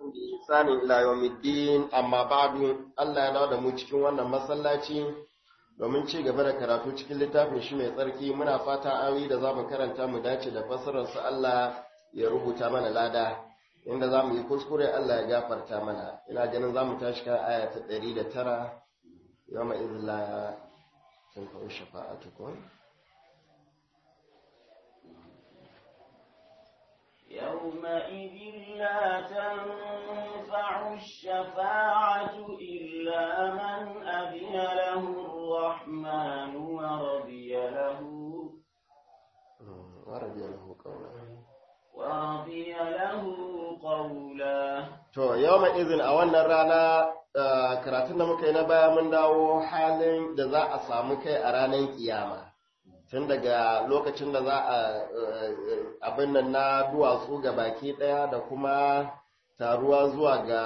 بإحسان إلى يوم الدين أما بعد Allah ya dawo da mu cikin wannan masallaci domin ci gaba da karatu cikin littafin shi mai tsarki muna fata ayoyi da za mu karanta mu dace da fassarar su Allah ya rubuta mana lada inda za mu yi kuskure Allah ya gafarta mana ina ganin za mu tashi kan aya ta ɗari da tara yau ma izla sun kawo shafa'atukun يومئذ لا تنفع الشفاعة إلا من أذن له الرحمن ورضي له ورضي له قولا ورضي له قولا To, yau izin a wannan rana karatun da muka yi na baya mun dawo halin da za a samu kai a ranar kiyama. Tun daga lokacin da za a abin nan na duwatsu ga baki ɗaya da kuma taruwa zuwa ga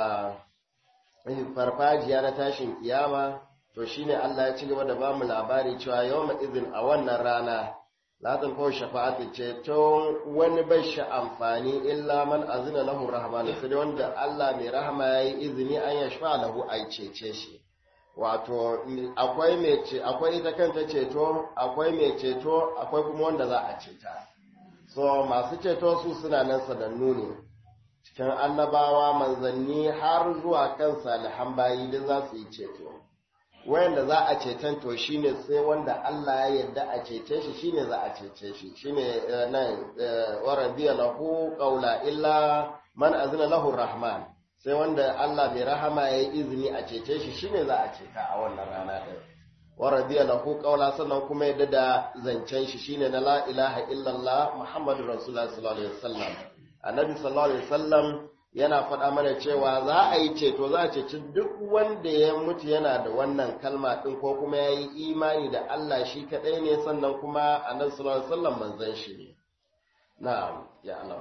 farfajiya na tashin kiyama, to shine Allah ya ci gaba da bamu labari cewa yau izin a wannan rana. latin ko shafa'atu ce to wani bai shi amfani illa man azina lahu rahmanu sai dai wanda Allah mai rahama yayi izini an ya shafa lahu ai cece shi wato akwai mai ce akwai ita kanta ceto akwai mai ceto akwai kuma wanda za a ceta so masu ceto su suna nan sanannu ne cikin annabawa manzanni har zuwa kan salihan bayi duk za su yi ceto wayanda za a ceton to shine sai wanda Allah ya yarda a cece shi shine za a cece shi shine nan waradiya lahu qawla illa man azna lahu rahman sai wanda Allah mai rahama ya yi izini a cece shi shine za a ceta a wannan rana din waradiya lahu qawla sannan kuma yadda da zancen shi shine na la ilaha illallah muhammadur rasulullah sallallahu alaihi wasallam annabi sallallahu alaihi wasallam yana faɗa mana cewa za a yi ceto za a ceci duk wanda ya mutu yana da wannan kalma ɗin ko kuma ya yi imani da Allah shi kaɗai ne sannan kuma annabi sallallahu alaihi wasallam manzon shi ne na'am ya Allah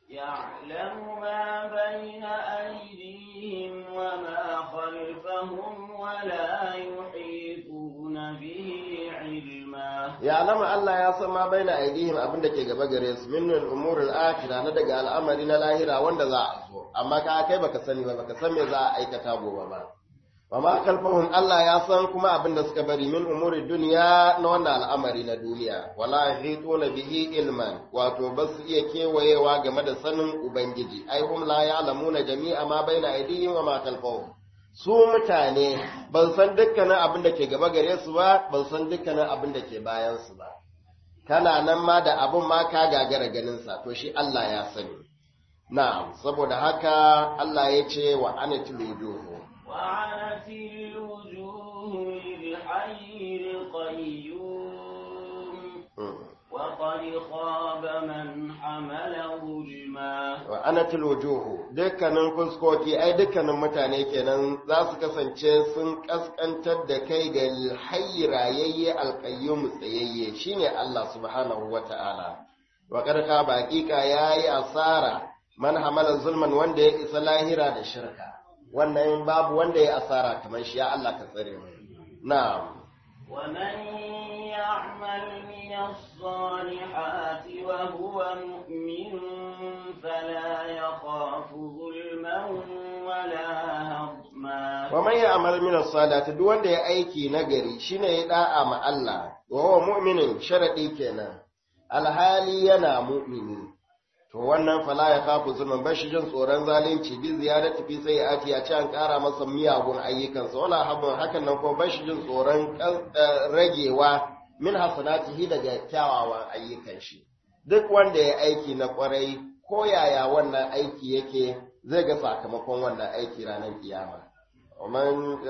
يعلم ما بين أيديهم وما خلفهم ولا يحيطون به علما ya alama Allah ya san ma baina aidihim abin da ke gaba gare su min al-umur al-akhirah na daga al'amari na lahira wanda za a zo amma ka kai baka sani ba baka san me za a aikata gobe ba wa ma kalfahum Allah ya san kuma abin da suka bari min umuri duniya na wannan al'amari na duniya wala yahituna bihi ilman wato ba su iya kewayewa game da sanin ubangiji ai hum la ya'lamuna jami'a ma baina aidihim wa ma kalfahum su mutane ban san dukkanin abin da ke gaba gare su ba ban san dukkanin abin da ke bayan su ba kana nan ma da abin ma ka gagara ganin sa to shi Allah ya sani na'am saboda haka Allah ya ce wa anatul wujuhu وعنت الوجوه للحي القيوم وقد خاب من حمل ظلما wa anatul wujuhu dukkanin fuskoki ai dukkanin mutane kenan za su kasance sun kaskantar da kai ga hayyi rayayye alqayyum tsayayye shine Allah subhanahu wata'ala wa karka baƙiƙa yayi asara man hamala zulman wanda ya isa lahira da shirka wannan babu wanda ya asara kamar shi ya Allah ka tsare mu na'am ومن يعمل من الصالحات وهو مؤمن فلا يخاف ظلما ولا هضما wa man ya'mal min as-salati duk wanda ya aiki nagari shine ya da'a ma Allah wa huwa mu'minin sharadi kenan alhali yana mu'mini to wannan fala ya kafu zulman bashi jin tsoron zalunci bi ziyarati fi sayyiati ya ce an kara masa miyagun ayyukansa wala habun hakan nan kuma bashi jin tsoron ragewa min hasanatihi daga kyawawan ayyukan shi duk wanda ya aiki na kwarai ko yaya wannan aiki yake zai ga sakamakon wannan aiki ranar kiyama ومن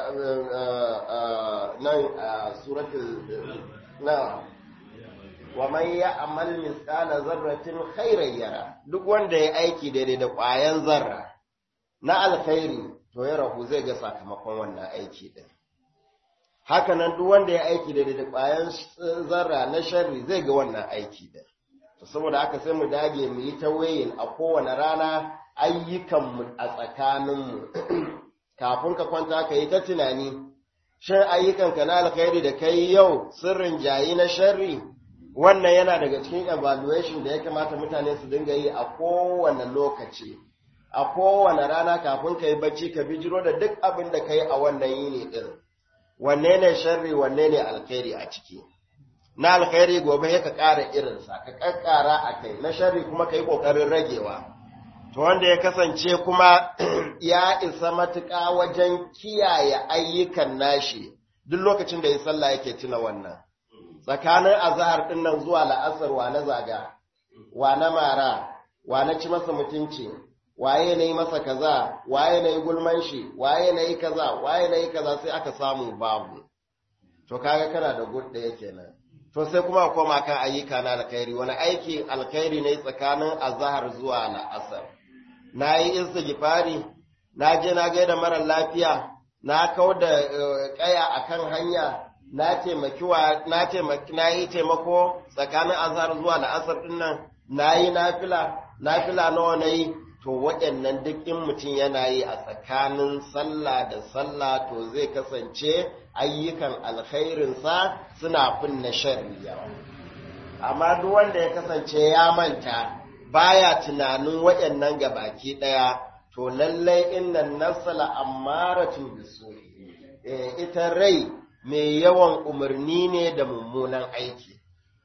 nan suratul na wa man ya'mal misqala zarratin khairan yara duk wanda ya aiki daidai da ƙwayan zarra na alkhairi to ya rahu zai ga sakamakon wannan aiki din haka nan duk wanda ya aiki daidai da ƙwayan zarra na sharri zai ga wannan aiki din to saboda haka sai mu dage mu yi ta wayin a kowane rana ayyukanmu a tsakaninmu kafin ka kwanta ka yi ta tunani shin ayyukanka na alkhairi da kai yau sirrin jayi na sharri wannan yana daga cikin evaluation da ya kamata mutane su dinga yi a kowane lokaci a kowane rana kafin ka yi bacci ka bijiro da duk abin da ka yi a wannan yini ɗin wanne ne sharri wanne ne alkhairi a ciki na alkhairi gobe ka ƙara irinsa ka ƙaƙƙara a kai na sharri kuma ka yi ƙoƙarin ragewa to wanda ya kasance kuma ya isa matuƙa wajen kiyaye ayyukan nashi duk lokacin da ya sallah yake tuna wannan tsakanin azahar ɗin nan zuwa la'asar wa na zaga wa na mara wa na ci masa mutunci waye na yi masa kaza waye na yi gulman shi waye na yi kaza waye na yi kaza sai aka samu babu to kaga kana da gud ɗaya kenan to sai kuma koma kan ayyuka na alkhairi wani aiki alkhairi ne tsakanin azahar zuwa la'asar na yi istighfari na je na gaida mara lafiya na kau da kaya akan hanya na taimaki wa na taimaki na yi taimako tsakanin azhar zuwa la'asar din nan na yi nafila nafila nawa na yi to waɗannan duk in mutum yana yi a tsakanin sallah da sallah to zai kasance ayyukan alkhairinsa suna finna sharri yawa amma duk wanda ya kasance ya manta baya tunanin waɗannan gabaki ɗaya to lallai innan nafsala ammaratun bisu ita rai mai yawan umarni ne da mummunan aiki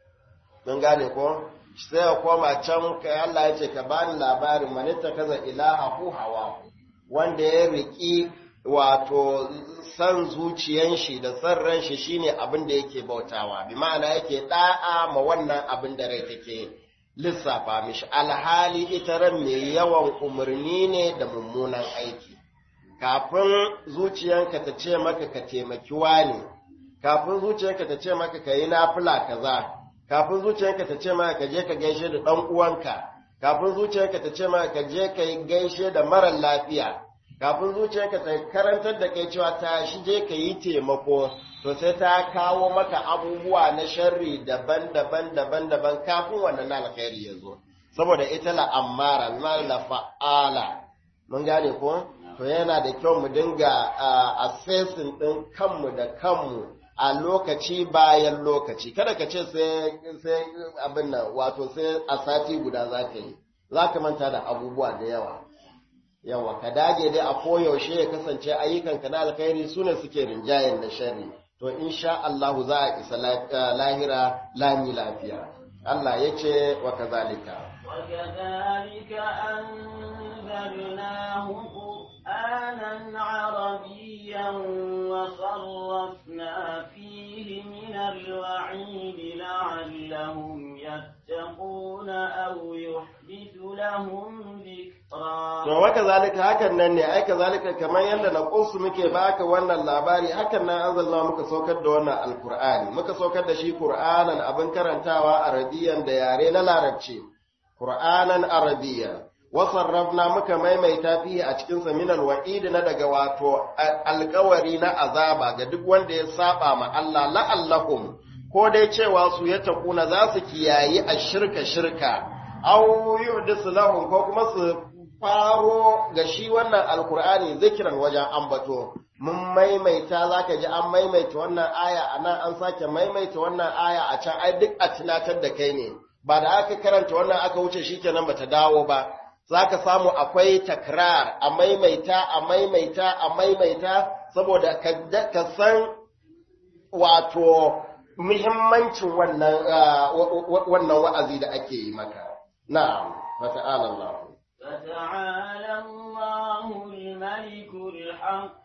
mun gane ko sai ya koma can kai Allah ya ce ka bani labarin manita kaza ilaha hu hawa wanda ya riki wato san zuciyan shi da san ran shi shine abin da yake bautawa bi ma'ana yake da'a ma wannan abin da rai take lissafa mishi alhali ita ran mai yawan umarni ne da mummunan aiki kafin zuciyanka ta ce maka ka taimaki wani kafin zuciyanka ta ce maka ka yi nafila kaza kafin zuciyanka ta ce maka ka je ka gaishe da ɗan uwanka kafin zuciyanka ta ce maka ka je ka yi gaishe da marar lafiya kafin zuciyanka ta karantar da kai cewa ta shi je ka yi taimako to sai ta kawo maka abubuwa na sharri daban-daban daban-daban kafin wannan alkhairi ya zo saboda ita la ammara la fa'ala mun gane ko to yana da kyau mu dinga assessing din kanmu da kanmu a lokaci bayan lokaci kada ka ce sai sai abin nan wato sai a sati guda za ka yi za ka manta da abubuwa da yawa yawa ka dage dai a koyaushe ya kasance ayyukanka na alkhairi su ne suke rinjayen na sharri to insha Allah za a isa lahira lami lafiya Allah ya ce wa kazalika وكذلك أنزلناه قرآنا عربيا وصرفنا فيه من الوعيد لعلهم يتقون أو يحدث لهم ذكرا To waka zalika hakan nan ne, aika zalika kamar yadda na ƙunsu muke baka wannan labari, hakan nan an zalla muka saukar da wannan alkur'ani, muka saukar da shi Kur'anan abin karantawa arabiyan da yare na larabci, Kur'anan arabiyan. Wasarrafna muka maimaita fiye a cikin minal wa'idi na daga wato alkawari na azaba ga duk wanda ya saba ma Allah la'allahum ko dai cewa su ya takuna za su kiyayi a shirka shirka, au yuhdisu lahum ko kuma su faro ga shi wannan alkur'ani zikiran wajen ambato mun maimaita zaka ji an maimaita wannan aya a nan an sake maimaita wannan aya a can ai duk a tunatar da kai ne ba da aka karanta wannan aka wuce shikenan bata dawo ba zaka samu akwai takrar a maimaita a maimaita a maimaita saboda ka san wato muhimmancin wannan wannan wa'azi da ake yi maka na'am fata'ala Allah فتعالى الله الملك الحق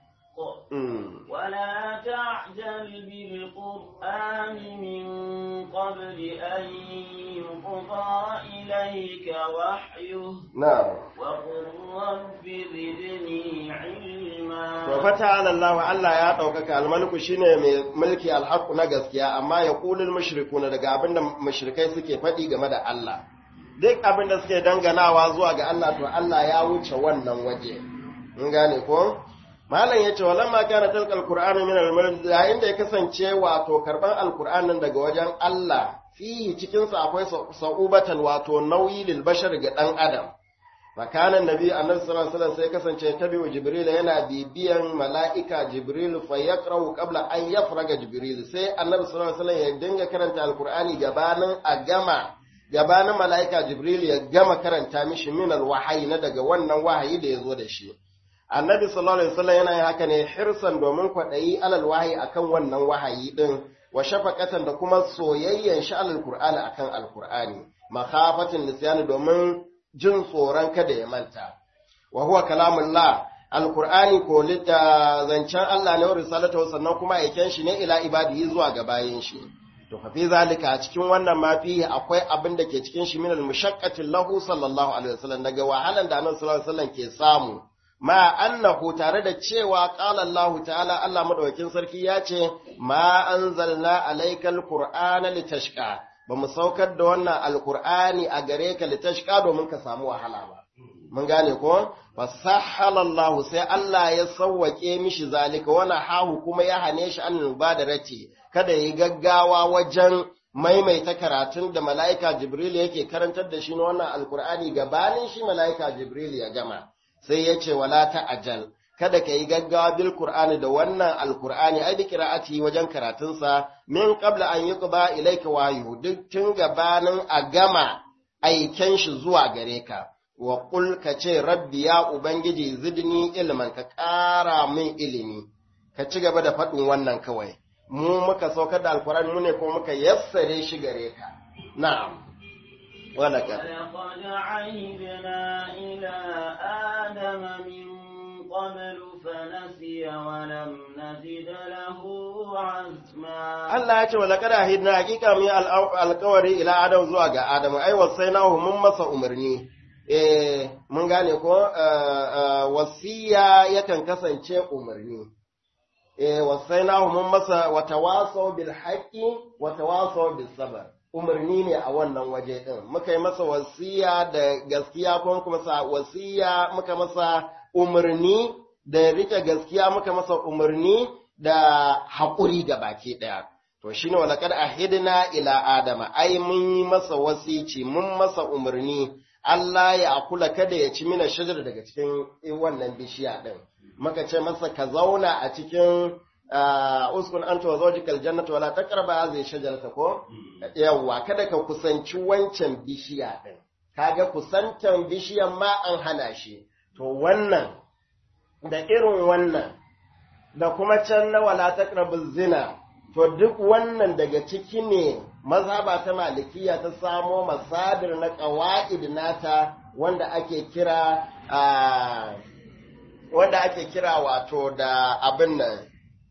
ولا تعجل بالقرآن من قبل أن يقضى إليك وحيه نعم وقل رب زدني علما وفتعالى الله الله ya ɗaukaka almaliku shine mai mulki alhaku na gaskiya amma ya kulul mushrikuna daga abinda mushrikai suke faɗi game da Allah duk abin da suke danganawa zuwa ga Allah to Allah ya wuce wannan waje mun gane ko malam yace walamma kana talqal qur'anu min al yayin da ya kasance wato karban alqur'anin daga wajen Allah fihi cikin sa akwai sa'ubatan wato nauyi lil bashar ga dan adam makanan nabi annabi sallallahu alaihi wasallam sai kasance tabi'u jibril yana bibiyan mala'ika jibril fa yaqra'u qabla an yafraga jibril sai annabi sallallahu alaihi wasallam ya dinga karanta alqur'ani gabanin a gama gabanin mala'ika Jibril ya gama karanta mishi minal wahayi na daga wannan wahayi da ya zo da shi. Annabi sallallahu Alaihi wasallam yana yin haka ne hirsan domin kwaɗayi alal wahayi akan wannan wahayi ɗin, wa shafaqatan da kuma soyayyen shi alal Qur'ani akan Alƙur'ani, makafatin nisyani domin jin tsoron kada ya manta. Wa huwa kalamullah Alƙur'ani ko zancen Allah ne wa risalata sannan kuma aiken shi ne ila ibadihi zuwa ga bayin shi. to fa fi zalika a cikin wannan ma fihi akwai abin da ke cikin shi minal mushaqqatin lahu sallallahu alaihi wasallam daga wahalan da annabi sallallahu alaihi wasallam ke samu ma annahu tare da cewa qala Allah ta'ala Allah madaukakin sarki ya ce ma anzalna alaykal qur'ana litashqa ba mu saukar da wannan alqur'ani a gare ka litashqa domin ka samu wahala ba mun gane ko fasahhala Allah sai Allah ya sawwake mishi zalika wana hahu kuma ya hane shi an mubadarati kada yi gaggawa wajen maimaita karatun da mala'ika Jibril yake karantar da shi na wannan alkur'ani gabanin shi mala'ika Jibril ya gama sai ya ce wala ta'ajal kada ka yi gaggawa bil qur'ani da wannan alkur'ani ai bi qira'ati wajen karatunsa min qabla an yuqba ilayka wahyu duk tun gabanin a gama aiken shi zuwa gare ka wa qul ka ce rabbi ya ubangiji zidni ilman ka ƙara min ilimi ka ci gaba da faɗin wannan kawai mu muka saukar da alkurani mu ne kuma muka yassare shi gare ka na'am walaka ولقد عهدنا إلى آدم من قبل فنسي ولم نجد له عزما Allah ya ce wa laqad ahidna hakika mu alƙawari ila adam zuwa ga adamu ai wasainahu mun masa umarni eh mun gane ko wasiya yakan kasance umarni eh wasainahu mun masa watawasaw bil haqqi watawasaw bis sabr umarni ne a wannan waje din muka yi masa wasiya da gaskiya ko muka masa wasiya muka masa umarni da rike gaskiya muka masa umarni da haƙuri ga baki ɗaya to shine walaqad ahidna ila adama ai mun yi masa wasici mun masa umarni Allah ya akula kada ya ci mina shajar daga cikin wannan bishiya din muka ce masa ka zauna a cikin uskun anta wa zawjikal jannata wala taqrabu hadhihi shajarata ko yawa kada ka kusanci wancan bishiya din kaga kusantan bishiyan ma an hana shi to wannan da irin wannan da kuma can na wala taqrabu zina to duk wannan daga ciki ne mazhaba ta malikiya ta samo masadir na qawaid nata wanda ake kira wanda ake kira wato da abin nan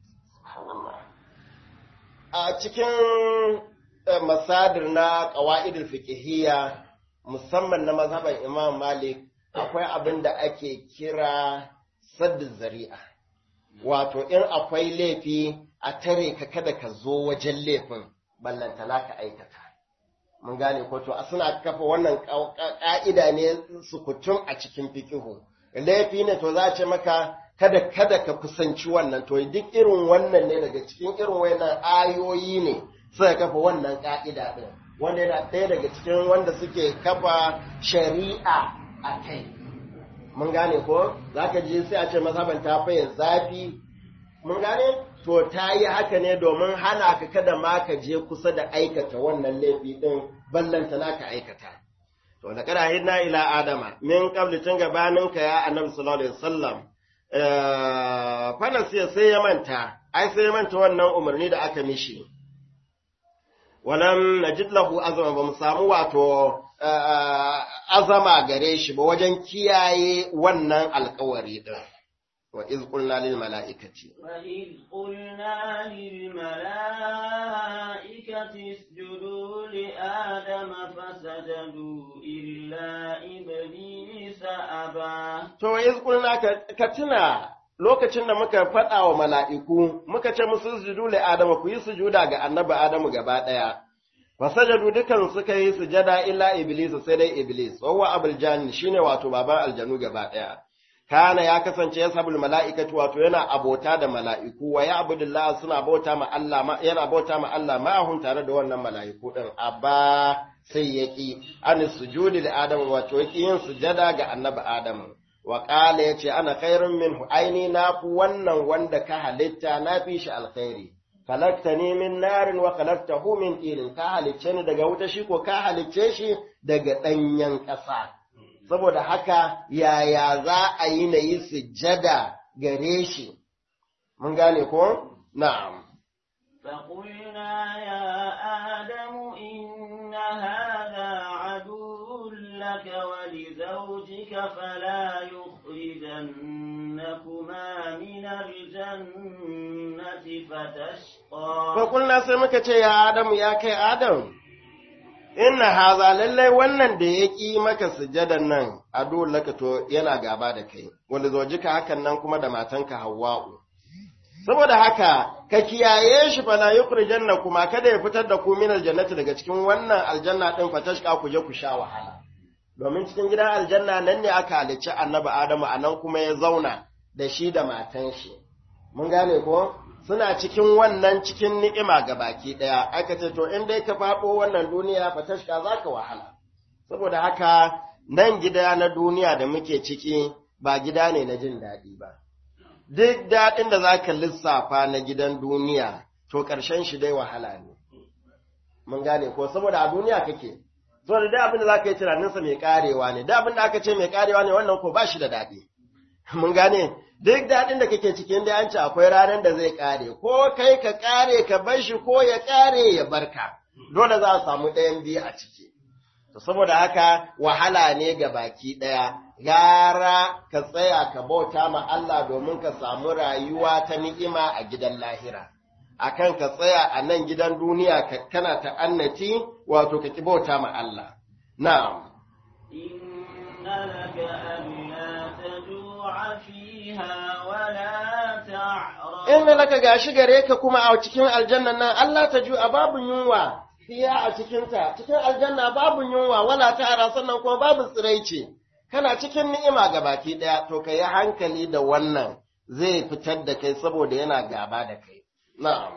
a cikin masadir na qawaidul fiqhiyya musamman na mazhaban Imam Malik akwai abin da ake kira saddu zari'a wato in akwai laifi a tare ka kada ka zo wajen laifin ballantana ka aikata mun gane ko to suna kafa wannan ka'ida ne sukutun a cikin fikihu laifi ne to za a ce maka kada kada ka kusanci wannan to duk irin wannan ne daga cikin irin wannan ayoyi ne suka kafa wannan ka'ida din wanda yana ɗaya daga cikin wanda suke kafa shari'a a kai mun gane ko za ka je sai a ce mazhaban ta faye zafi mun gane to ta yi haka ne domin hana ka kada ma ka je kusa da aikata wannan laifi din ballanta na ka aikata to da kada hidna ila adama min qabli tun gabanin ka ya annabi sallallahu alaihi wasallam fa sai ya manta ai sai ya manta wannan umarni da aka mishi walam najid lahu azama ba mu samu wato azama gare shi ba wajen kiyaye wannan alkawari din wa iz qulna lil mala'ikati wa iz qulna lil mala'ikati isjudu li adama fasajadu illa iblisa aba to wa iz qulna ka tuna lokacin da muka faɗa wa mala'iku muka ce musu sujudu li adama ku yi sujuda ga annabi adamu gaba ɗaya fasajadu dukan suka yi sujada illa iblis sai dai iblis wawa abul janni shine wato baban aljanu gaba daya kana ya kasance ya sabul mala'ikatu wato yana abota da mala'iku wa ya abudullah suna bauta ma Allah yana bauta ma Allah ma'ahun tare da wannan mala'iku din abba sai yaki an sujudi li adam wato yaki yin sujada ga annabi adam wa qala yace ana khairun minhu aini na ku wannan wanda ka halitta na fi shi alkhairi khalaqtani min narin wa khalaqtahu min tin ka halicce ni daga wuta shi ko ka halicce shi daga danyen ƙasa saboda haka yaya za a yi na yi sujjada gare shi mun gane ko na'am فقلنا يا آدم إن هذا عدو لك ولزوجك فلا يخرجنكما من الجنة فتشقى Fakulna sai muka ce, Ya Adamu, ya kai Adam, inna haza lallai wannan da ya ƙi maka sujadan nan a laka to yana gaba da kai, wanda zojika hakan nan kuma da matanka Hawwa'u. Saboda haka, ka kiyaye shi fala yukhrijanna kuma kada ya fitar da ku min aljannati daga cikin wannan aljanna din fatashka ku je ku sha wahala. Domin cikin gidan aljanna nan ne aka halicci annabi Adamu a nan kuma ya zauna da shi da matan shi. Mun gane ko? suna cikin wannan cikin ni'ima ga baki ɗaya, aka ce, To, in dai ka faɗo wannan duniya fatashka za ka wahala, saboda haka nan gida na duniya da muke ciki ba gida ne na jin daɗi ba. Duk daɗin da za ka lissafa na gidan duniya, to ƙarshen shi dai wahala ne. Mun gane ko, saboda a duniya kake, saboda duk abin da za ka yi tunaninsa mai ƙarewa ne, duk abin da aka ce mai ƙarewa ne wannan ko ba shi da daɗi. Mun gane, duk daɗin da kake cikin da an ce akwai ranar da zai ƙare, ko kai ka ƙare ka bar shi ko ya ƙare ya barka, dole za a samu ɗayan biyu a ciki. To saboda haka wahala ne ga baki ɗaya, gara ka tsaya ka bauta ma Allah domin ka samu rayuwa ta ni'ima a gidan lahira. Akan ka tsaya a nan gidan duniya ka kana ta'annati wato ka ki bauta ma Allah. Na'am. إن لك ألا تجوع فيها ولا تعرى in laka gashi gare ka kuma a cikin aljanna nan Allah ta ju a babu yunwa fiya a cikinta cikin aljanna babu yunwa wala tara sannan kuma babu tsiraici kana cikin ni'ima ga baki daya to ka yi hankali da wannan zai fitar da kai saboda yana gaba da kai na'am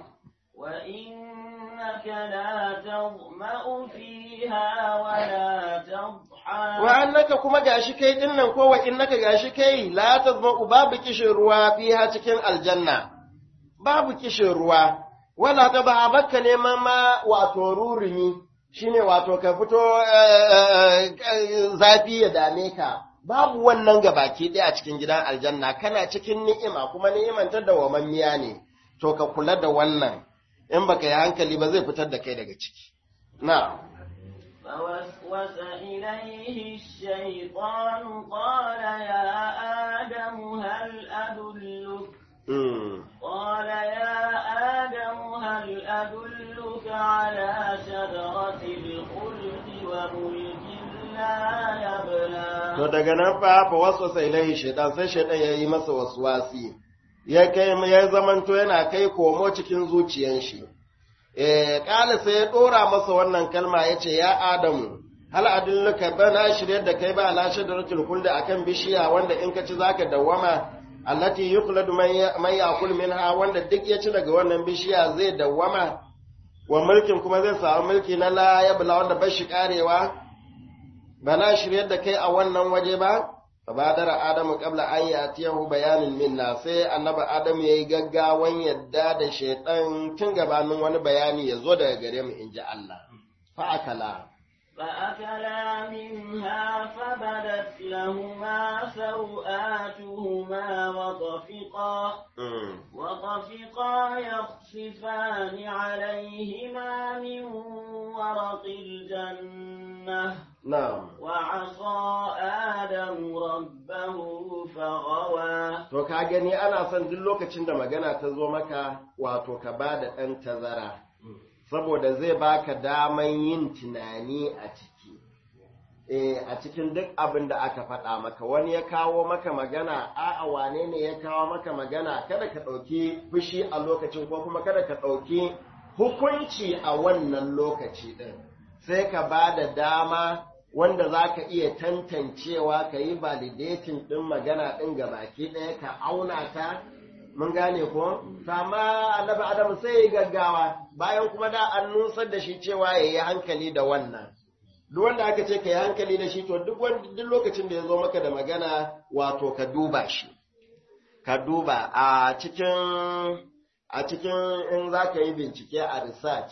وإنك لا تظمأ فيها ولا تضحى wa annaka kuma gashi kai dinnan ko wa innaka gashi kai la tazma'u babu kishin ruwa fiha cikin aljanna babu kishin ruwa wala ta ba bakka neman ma wato rurumi shine wato ka fito zafi ya dame ka babu wannan ga baki ɗaya a cikin gidan aljanna kana cikin ni'ima kuma ni'iman ta dawamammiya ne to ka kula da wannan in baka yi hankali ba zai fitar da kai daga ciki na'am فوسوس إليه الشيطان قال يا آدم هل أدلك mm. قال يا آدم هل أدلك على شجرة الخلد وملك لا يبلى To daga nan fa fa waswasa ilaihi shaitan sai shaitan ya yi masa waswasi ya kai ya zamanto yana kai komo cikin zuciyan shi eh kala sai ya dora masa wannan kalma yace ya Adamu hal adulluka bana shiryar da kai ba ala shadaratul khuld akan bishiya wanda in ka ci zaka dawwama allati yukhladu man ya'kul minha wanda duk ya ci daga wannan bishiya zai dawwama wa mulkin kuma zai samu mulki na la yabla wanda bai shi karewa ba na shiryar da kai a wannan waje ba fabadara adamu qabla an yatiyahu bayanin minna sai annabi adamu yayi gaggawan yadda da shaytan tun gabanin wani bayani ya zo daga gare mu inji Allah fa akala فأكلا منها فبدت لهما سوآتهما وطفقا وطفقا يخصفان عليهما من ورق الجنة na'am وعصى آدم ربه فغوى to ka gani ana son duk lokacin da magana ta zo maka wato ka ba da ɗan tazara saboda zai baka daman yin tunani a ciki eh a cikin duk abin da aka faɗa maka wani ya kawo maka magana a'a wane ne ya kawo maka magana kada ka ɗauki fushi a lokacin ko kuma kada ka ɗauki hukunci a wannan lokaci ɗin sai ka ba da dama wanda za ka iya tantancewa ka yi validating ɗin magana ɗin ga baki ɗaya ka auna ta mun gane ko amma annabi adamu sai ya gaggawa bayan kuma da an nusar da shi cewa ya yi hankali da wannan duk wanda aka ce ka yi hankali da shi to duk duk lokacin da ya zo maka da magana wato ka duba shi ka duba a cikin a cikin in za ka yi bincike a research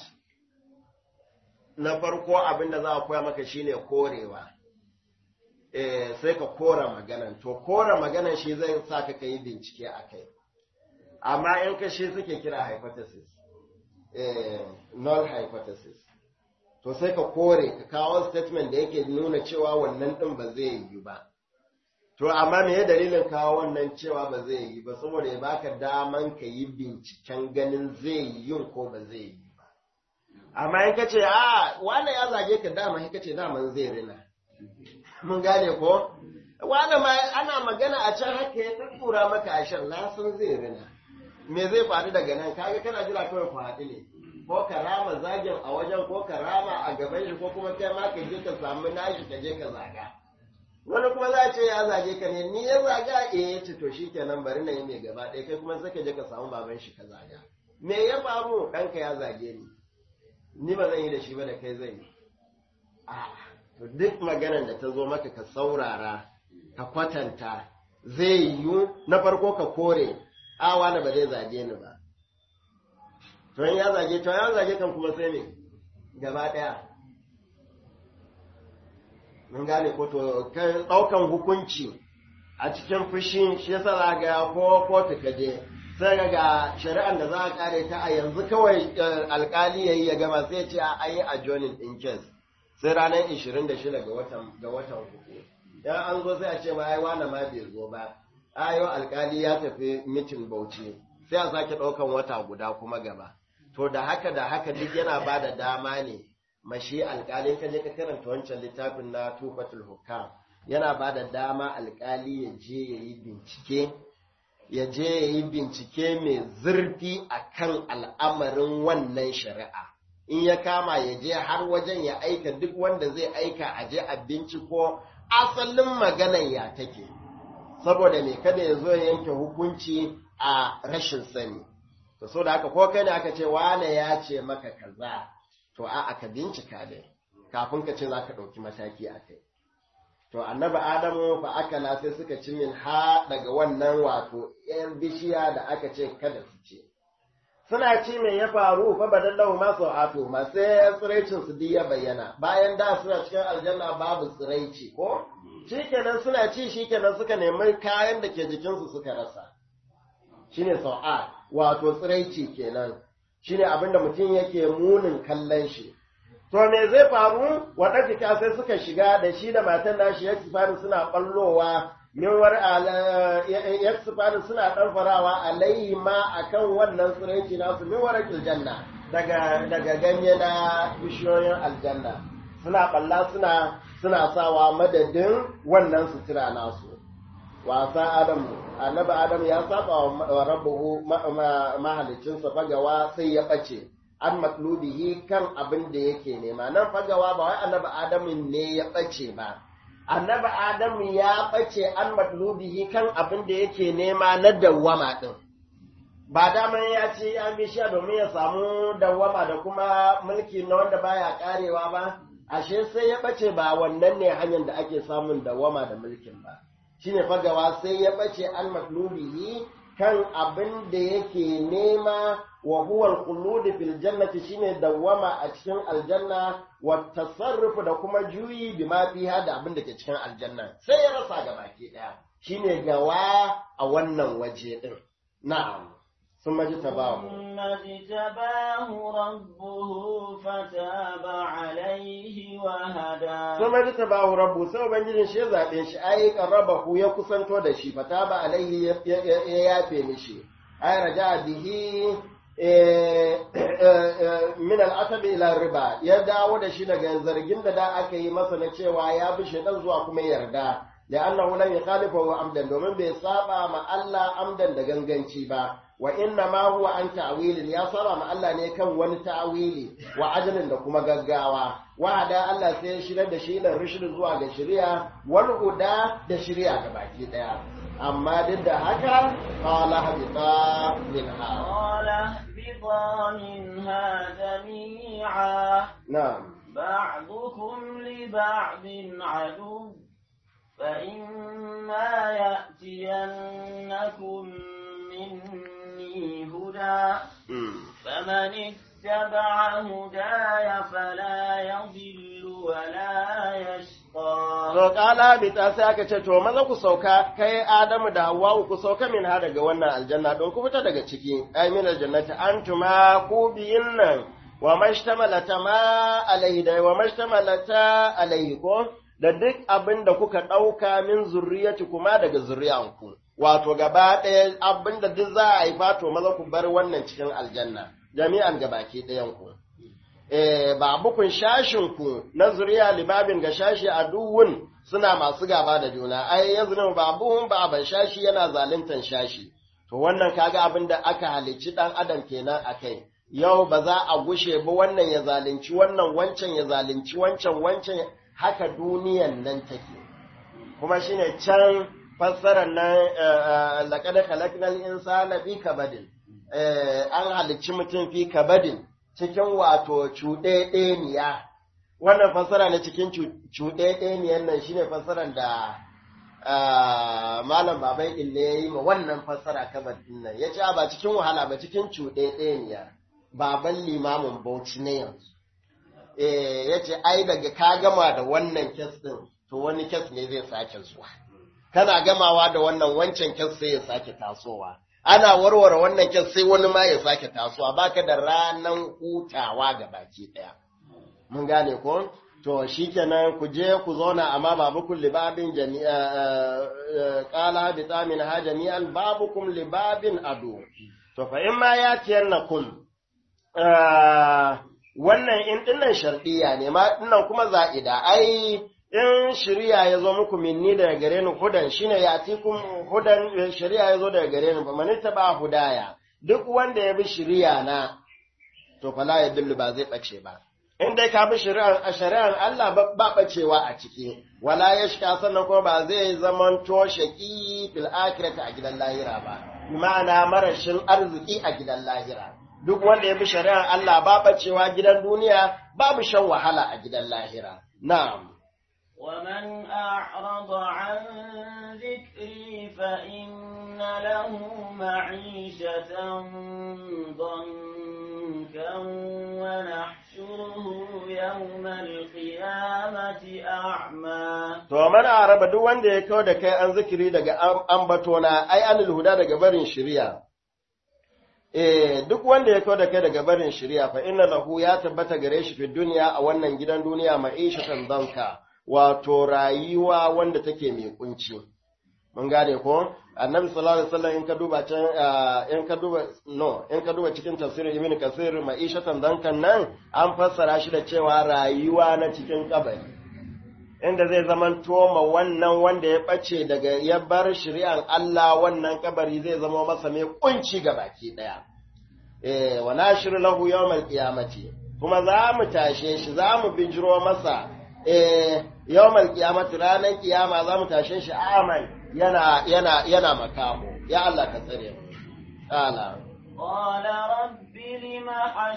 na farko abin da za a koya maka shine korewa eh, sai ka kora maganan to kora maganan shi zai sa ka ka yi bincike a kai amma in ka shi suke kira hypothesis eh, null hypothesis to sai ka kore ka kawo statement da yake nuna cewa wannan ɗin ba zai yi ba to amma me dalilin kawo wannan cewa ba zai yi ba saboda ya baka daman ka yi binciken ganin zai yi yin ko ba zai yi ba amma in ka ce a wane ya zage ka dama ka ce daman zai rina mun gane ko wane ma ana magana a can haka ya tattura maka a shan na san zai rina me zai faru daga nan kaga kana jira kawai ku haɗu ne ko ka rama zagin a wajen ko ka rama a gaban shi ko kuma kai ma ka je ka samu nashi ka je ka zaga wani kuma za a ce ya zage ka ne ni ya zaga eh ya ce to shikenan bari na yi mai gaba ɗaya kai kuma sai ka je ka samu baban shi ka zaga me ya faru ɗanka ya zage ni ni ba zan yi da shi ba da kai zan yi a to duk maganar da ta zo maka ka saurara ka kwatanta zai yiwu na farko ka kore a wani ba zai zage ni ba to in ya zage to ya zage kan kuma sai ne gaba ɗaya mun gane ko to ɗaukan hukunci a cikin fushi shi yasa za ga ko kotu ka je sai ga ga shari'ar da za a kare ta a yanzu kawai alkali yayi ya gama sai ce a ayi a joinin in case sai ranar 26 ga watan ga watan uku dan an zo sai a ce ma ai wani ma bai zo ba ayo alkali ya tafi mitin Bauchi sai a sake ɗaukan wata guda kuma gaba to da haka da haka duk yana ba da dama ne mashi alkali ka je ka karanta wancan littafin na tufatul hukam yana ba da dama alkali ya je ya yi bincike ya je ya yi bincike mai zurfi a kan al'amarin wannan shari'a in ya kama ya je har wajen ya aika duk wanda zai aika a je a binciko asalin maganan ya take saboda me kada ya zo ya yanke hukunci a rashin sani to so da haka ko kai ne aka ce wane ya ce maka kaza to a aka bincika dai kafin ka ce za ka ɗauki mataki a kai to annabi adamu fa akala sai suka ci min ha daga wannan wato yan bishiya da aka ce kada su ce suna ci mai ya faru fa badallahu ma sau'atu ma sai tsiraicin su ya bayyana bayan da suna cikin aljanna babu tsiraici ko shikenan suna ci shikenan suka nemi kayan da ke jikinsu suka rasa shine sau'a wato tsiraici kenan shine abinda mutum yake munin kallon shi to me zai faru waɗanda sai suka shiga da shi da matan nashi ya sifani suna ɓallowa min war ya sifani suna ɗanfarawa alayhi ma akan wannan tsiraici nasu min war aljanna daga daga ganye na bishiyoyin aljanna suna ɓalla suna suna sawa madadin wannan sutura nasu wasa Adamu, annabi Adamu ya saba wa rabbuhu mahalicinsa fagawa sai ya ɓace, an matlubihi kan abin da yake nema. Nan fagawa ba wai annabi Adamu ne ya ɓace ba, annabi Adamu ya ɓace an matlubihi kan abin da yake nema na dawwama ɗin. Ba daman ya ce an bishiya domin ya samu dawwama da kuma mulki na wanda baya karewa ba, ashe sai ya ɓace ba wannan ne hanyar da ake samun dawwama da mulkin ba. shine fagawa sai ya bace an matlubihi kan abin da yake nema wa huwa al-khulud fil jannati shine dawama a cikin aljanna wa tasarrufu da kuma juyi bima fiha da abin da ke cikin aljanna sai ya rasa ga baki daya shine gawa a wannan waje din na'am ثم اجتباه ثم اجتباه ربه فتاب عليه وهدى ثم اجتباه ربه sai ubangijin shi ya zabe shi ai qarrabahu ya kusanto da shi fataba alaihi ya yafe mishi ai raja bihi min al ila riba ya dawo da shi daga zargin da da aka yi masa na cewa ya bi shaidan zuwa kuma yarda لأنه لم يخالفه عمدا domin bai saba ma Allah amdan da ganganci ba wa inna ma huwa an ta'wilin ya saba ma Allah ne kan wani ta'wili wa ajalin da kuma gaggawa wa da Allah sai ya shirar da shi da rushd zuwa ga shari'a wal huda da shari'a ga baki daya amma duk da haka qala habita minha qala habita minha jami'a na'am ba'dukum li ba'din adu فإما يأتينكم مني هدى فمن اتبع هداي فلا يضل ولا يشقى To kala bita sai aka ce to maza ku sauka kai Adamu da Hawwa ku sauka min ha daga wannan aljanna don ku fita daga ciki ai min aljannati antuma ku biyin nan wa mashtamalata ma alaihi da wa mashtamalata alaihi ko da duk abin da kuka ɗauka min zurriyati kuma daga zuriyanku wato gaba ɗaya abin da duk za a haifa to maza ku bar wannan cikin aljanna jami'an gabaki ɗayan ku eh ba bukun shashin ku na zuriya libabin ga shashi a duhun suna masu gaba da juna ai yaznu babuhum ba ban shashi yana zaluntan shashi to wannan kaga abin da aka halicci dan adam kenan akai yau ba za a gushe ba wannan ya zalunci wannan wancan ya zalunci wancan wancan haka duniyan nan take kuma shine can fassarar nan laqad khalaqnal insana fi kabadin an halicci mutum fi kabadin cikin wato cuɗeɗeniya wannan fassara na cikin cuɗeɗeniyan nan shine fassarar da malam baban ille ya yi ma wannan fassara kabad din nan ya ce ba cikin wahala ba cikin cuɗeɗeniya baban limamin bauchi na yanzu ya ce ai daga ka gama da wannan kes ɗin to wani kes ne zai sake zuwa kana gamawa da wannan wancan kes sai ya sake tasowa ana warware wannan kes sai wani ma ya sake tasowa baka da ranan hutawa ga baki ɗaya mun gane ko to shikenan ku je ku zauna amma babukum libabin jami'a qala bi tamin ha jami'an babukum libabin adu to fa in ma yatiyannakum wannan in dinnan shardiya ne ma dinnan kuma za'ida ai in shari'a ya zo muku minni daga gare ni hudan shine ya atikum hudan shari'a ya zo daga gare ni man ba hudaya duk wanda ya bi shari'a na to fala ya dillu ba zai bace ba in dai ka bi shari'ar a shari'ar Allah ba bacewa a ciki wala ya shika sannan kuma ba zai zaman to shaqi fil akhirati a gidan lahira ba ma'ana marashin arziki a gidan lahira duk wanda ya bi shari'ar Allah ba bacewa gidan duniya babu shan wahala a gidan lahira na'am ومن أعرض عن ذكري فإن له معيشة ضنكا ونحشره يوم القيامة أعمى To mana araba duk wanda ya kawo da kai an zikiri daga ambatona ai anil huda daga barin shari'a Eh, duk wanda ya kawo da kai daga barin shari'a fa inna lahu ya tabbata gare shi fi duniya a wannan gidan duniya ma'ishatan danka wato rayuwa wanda take mai kunci mun gane ko annabi sallallahu alaihi wasallam in ka duba can in ka duba no in ka duba cikin tafsirin ibn kasir ma'ishatan dankan nan an fassara shi da cewa rayuwa na cikin kabari inda zai zaman toma wannan wanda ya ɓace daga ya bar shari'an Allah wannan kabari zai zama masa mai kunci ga baki ɗaya. Eh, wa nashiru lahu yawmal qiyamati kuma za mu tashe shi za mu bijiro masa eh yawmal qiyamati ranar kiyama za mu tashe shi aman yana yana yana makamo ya Allah ka tsare mu ala قال رب لم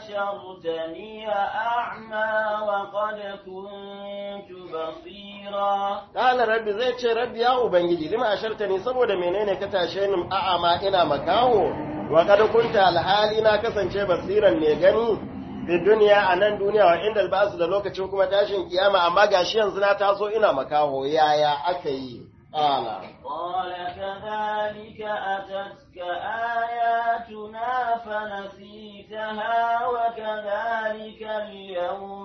حشرتني أعمى وقد كنت بصيرا Kala rabbi zai ce rabbi ya ubangiji lima asharta ni saboda menene ka tashe ni a'ama ina makaho wa kad kunta alhali na kasance basiran ne gani fi duniya a nan duniya wa inda albasu da lokacin kuma tashin kiyama amma gashi yanzu na taso ina makaho yaya aka yi Kala قال كذلك أتتك آياتنا فنسيتها وكذلك اليوم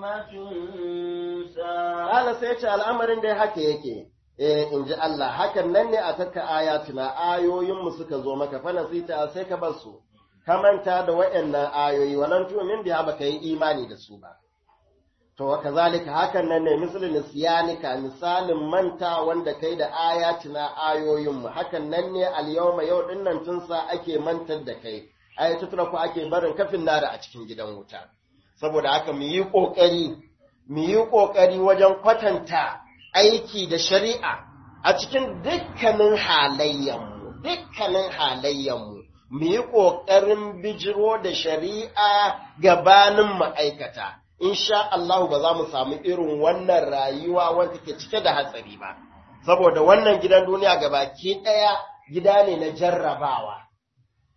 تنسى Kala sai ce al'amarin dai haka yake eh in ji Allah hakan nan ne a taka ayatuna ayoyinmu suka zo maka fa nasita sai ka bar su ka manta da waɗannan ayoyi walan tu'min biha baka yi imani da su ba to kazalika hakan nan ne misalin nisyanika misalin manta wanda kai da ayatuna ayoyinmu hakan nan ne al-yawma yau dinnan tun sa ake mantar da kai ai ku ake barin kafin nada a cikin gidan wuta saboda haka mu yi kokari mu yi kokari wajen kwatanta aiki da shari'a a cikin dukkanin halayyanmu dukkanin halayyanmu mu yi kokarin bijiro da shari'a gabanin ma'aikata insha Allah ba za mu samu irin wannan rayuwa wanda ke cike da hatsari ba saboda wannan gidan duniya gabaki ɗaya gida ne na jarrabawa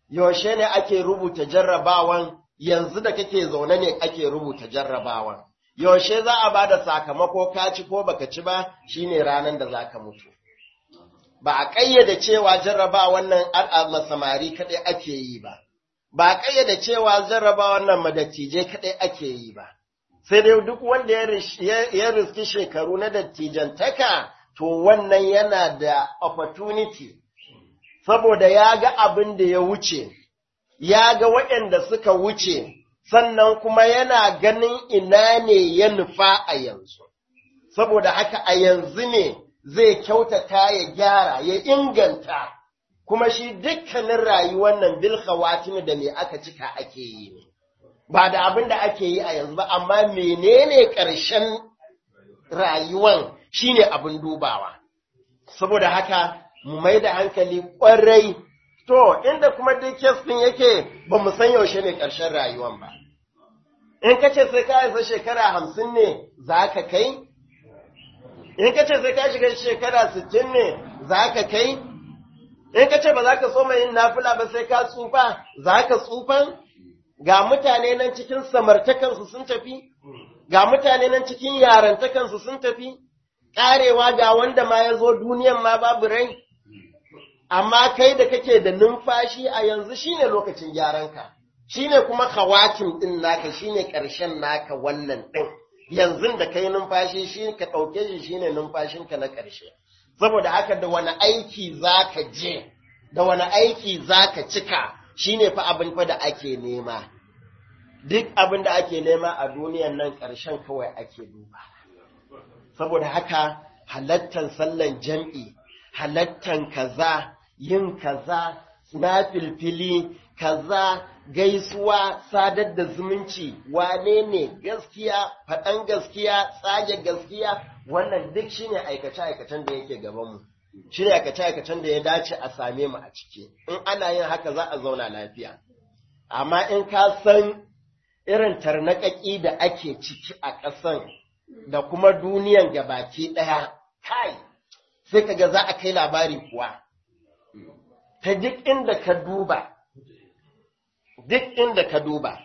yaushe ne ake rubuta jarrabawan yanzu da kake zaune ne ake rubuta jarrabawan yaushe za a ba da sakamako ka ci ko baka ci ba shine ranar da za ka mutu ba a ƙayyade cewa jarrabawan nan al'amma samari kaɗai ake yi ba ba a ƙayyade cewa jarrabawan nan madattijai kaɗai ake yi ba sai dai duk wanda ya riski shekaru na dattijantaka to wannan yana da opportunity saboda ya ga abin da ya wuce ya ga waɗanda suka wuce sannan kuma yana ganin ina ne ya nufa a yanzu saboda haka a yanzu ne zai kyautata ya gyara ya inganta kuma shi dukkanin rayuwar nan bil khawatim da me aka cika ake yi ne ba da abin da ake yi a yanzu ba amma menene ƙarshen rayuwan shine abin dubawa saboda haka mu mai da hankali ƙwarai to inda kuma duk kes ɗin yake ba mu san yaushe ne ƙarshen rayuwan ba in ka ce sai ka isa shekara hamsin ne za ka kai in ka ce sai ka shiga shekara sittin ne za ka kai in ka ce ba za ka so mai yin nafila ba sai ka tsufa za ka tsufan ga mutane nan cikin samartakansu sun tafi, ga mutane nan cikin yarantakansu sun tafi, ƙarewa ga wanda ma ya zo duniyan ma babu rai, amma kai da kake da numfashi a yanzu shine lokacin gyaranka, shine kuma kawakin ɗin naka shine ƙarshen naka wannan ɗin, yanzu da kai numfashi shi ka ɗauke shi shine numfashinka na ƙarshe. Saboda haka da wani aiki za ka je, da wani aiki za ka cika, shi ne fa abin fa da ake nema. Duk abin da ake nema a duniyan nan ƙarshen kawai ake duba. Saboda haka halattan sallan jam'i, halattan kaza, yin kaza, na filfili, kaza, gaisuwa, sadar da zumunci, wane ne gaskiya, faɗan gaskiya, tsage gaskiya, wannan duk shine aikace-aikacen da yake gabanmu. shi ne aikace-aikacen da ya dace a same mu a ciki, in ana yin haka za a zauna lafiya. Amma in ka san irin tarnaƙaƙi da ake ciki a ƙasan da kuma duniyan gabaki ɗaya, kai, sai ka ga za a kai labari kuwa. Ta duk inda ka duba, duk inda ka duba.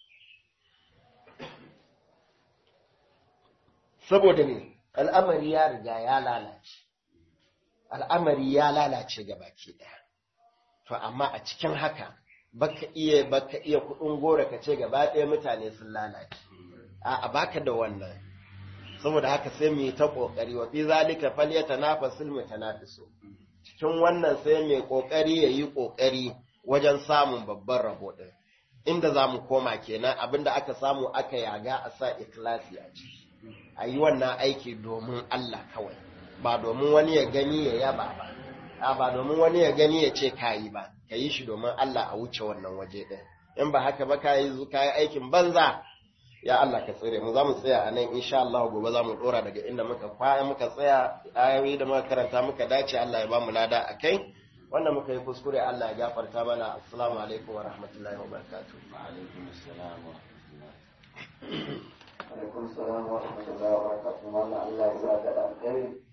Saboda ne, al'amari ya riga ya lalace. al'amari ya lalace ga baki ɗaya. To, amma a cikin haka, baka iya baka iya kuɗin gora ka ce gaba ɗaya mutane sun lalace. A baka da wannan. Saboda haka sai mu yi ta ƙoƙari, wa fi zalika fal ya tanafasul mutanafisu. Cikin wannan sai mai ƙoƙari ya yi ƙoƙari wajen samun babban rabo ɗin. Inda za mu koma kenan abinda aka samu aka yaga a sa ikilasi a ciki. A yi wannan aiki domin Allah kawai. ba domin wani ya gani ya yaba ba, a ba domin wani ya gani ya ce kayi ba, ka yi shi domin Allah a wuce wannan waje ɗin. In ba haka ba ka yi aikin banza, ya Allah ka tsire mu za mu tsaya a nan insha Allah gobe za mu ɗora daga inda muka kwaya muka tsaya ayoyi da muka karanta muka dace Allah ya ba mu lada a kai. Wanda muka yi kuskure Allah ya gafarta mana assalamu alaikum wa rahmatullahi wa barakatuh. Wa alaikum assalam wa rahmatullahi. alaikum salam wa rahmatullahi wa barakatuh Allah ya sa da alkhairi